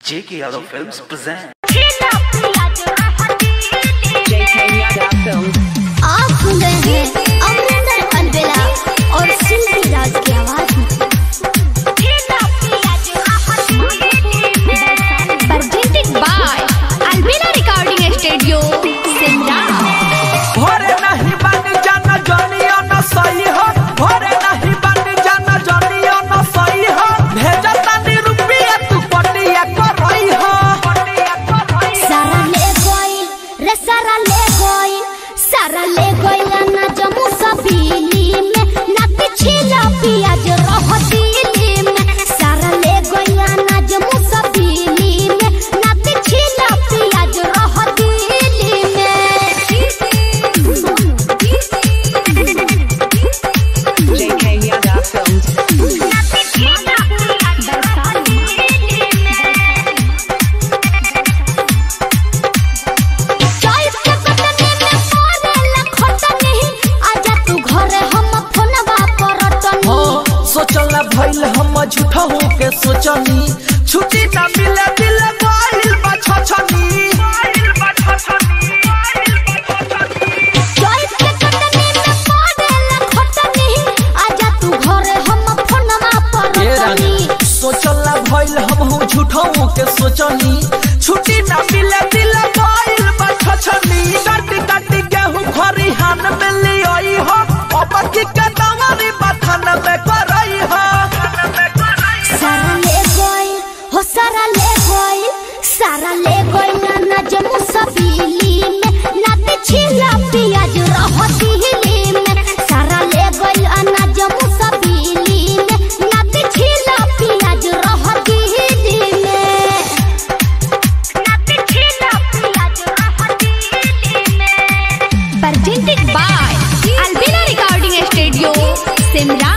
J.K. Yadav Films present. JK Yadav Films. आप सुन रहे हैं अमरिंदर अलबेला और सिंधी राज की आवाज में presented by Albina Recording Studio, Simla. भोरे नहीं बन जाना जनिया न सही हो भोरे नहीं बन जाना जनिया न सही हो भेजा तनी रुपया तू पटिया करई हो सारा ले गोइल रे सारा ले गोइल सारा ले गोइल ना जमू सबीली में ना पिछला पियाज रह दिली में सारा ले गोइल ना जमू सबीली में ना पिछला पियाज रह दिली में JK Yadav Films. चॉइस के कटने में पड़ेला खटनी आजा तू घरे हम फोनवा पर टनी हो सोचला भइल हम झूठा हो के सोचनी छुट्टी ना मिले दिल बाहिल बा छछनी चॉइस के कटने में पड़ेला खटनी आजा तू घरे हम फोनवा पर ये रानी टनी सोचला भइल हम हो झूठा हो के सोचनी छुट्टी ना मिले दिल बाहिल बा छछनी काटी काटी गेहूं खरी हान में लियोई हो अब की के दवारी बथन में करई हो सारा ले गोइल हो सारा ले गोइल सारा ले गोइल ना जमू सबीली में ना पिछला पियाज रह दिली में सारा ले गोइल ना जमू सबीली में ना पिछला पियाज रह दिली में ना पिछला पियाज रह दिली में presented by Albina Recording Studio, Simla.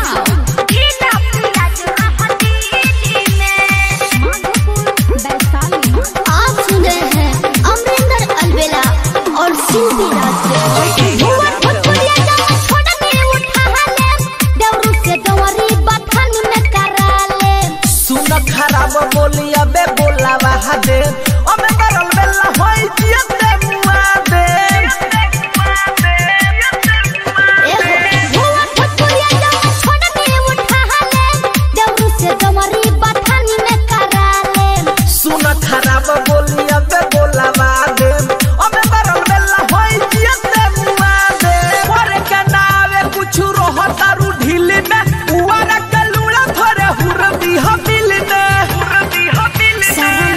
आप सुन रहे हैं अमरिंदर अलबेला और सिंधी राज के भुवन भोजपुरिया जामा छोड़ने उठा ले देवरू से दवरी बथन में करा ले सुन खराब बोली अबे बोला वहा दे अबे बरल बेला होई जियत